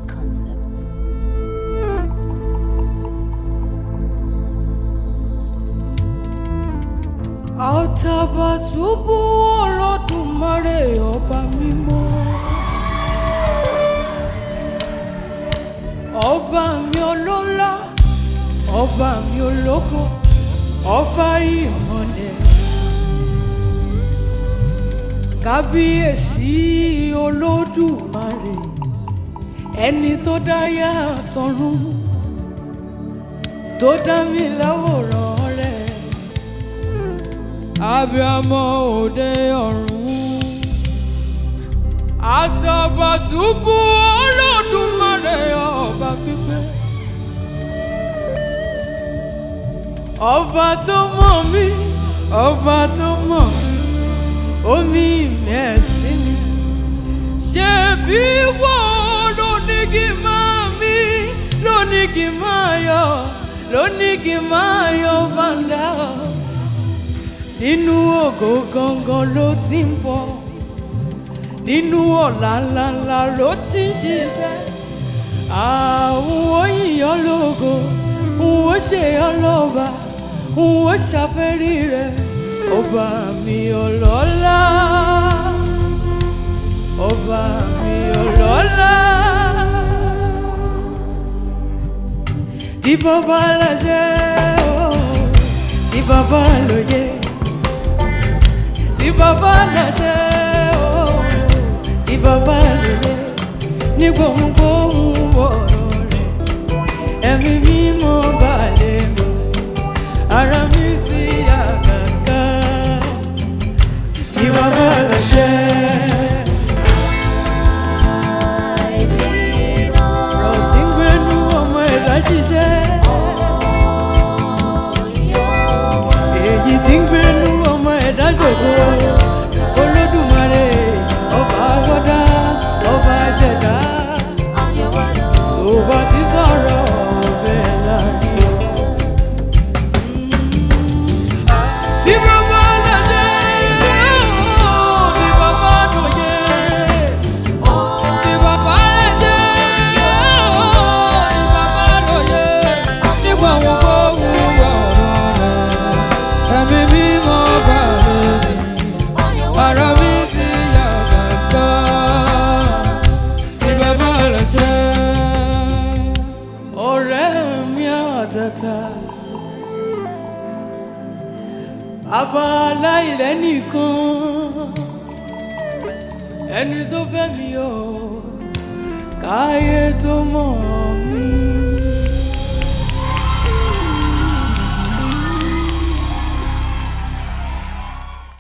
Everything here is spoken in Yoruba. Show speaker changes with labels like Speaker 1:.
Speaker 1: concept.
Speaker 2: Àtàbàtúbú Olódùmarè ọba mímọ́. Ọba mi ọlọ́lá, ọba mi ológo, ọba ìmọ̀lẹ̀. Kábíyèsí Olódùmarè, ẹni tó dáyà tọ̀run, tó dá mi láwòrán rẹ̀ abiyamọ òde ọ̀run àtàbàtúbú Olódùmarè ọba pípẹ́ ọba tó mọ̀ mí ọba tó mọ̀ mí omi mẹ́sì mi ṣe bí wọ́n ló ní kí n máa mí ló ní kí n máa yọ ló ní kí n máa yọ bàndà nínú ògo gangan ló ti ń bọ̀ nínú ọ̀la ńláńlá ló ti ń ṣiṣẹ́ àwọn òyìnbó lógo n ó ṣe ọlọ́ba n ó ṣàfẹ́rí rẹ̀ ọba mi ọlọ́lá ọba mi ọlọ́lá tí bàbá láṣẹ o tí bàbá lóye tí bàbá láṣẹ o tí bàbá lóye ní gbohùngbohùn ọ̀rọ̀ rẹ̀ ẹ̀mí mímọ́ balẹ̀ mi ara mi sí àgàgà tí bàbá láṣẹ. ọ̀rọ̀ tí ń gbénú ọmọ ẹ̀dá ṣiṣẹ́ èyí tí ń gbénú ọmọ ẹ̀dá jòkó olódùmarè ọba wọ́dá ọba ṣẹ̀dá tó bá ti sọ̀rọ̀ ọbẹ̀ láàrin. tí bàbá lọ́jẹ́ tí bàbá lọ́jẹ́ tí bàbá lọ́jẹ́ tí bàbá lọ́jẹ́ nígbà wọn kó wúwo ọ̀rọ̀ rẹ̀ ẹ̀mí mímọ́ bá mi ara mi sì yà bàbá tí bàbá lọ́jẹ́. ọ̀rẹ́ mi àtàtà bàbá aláìlẹ́ nìkan ẹni tó fẹ́ mi o káyé tó mọ̀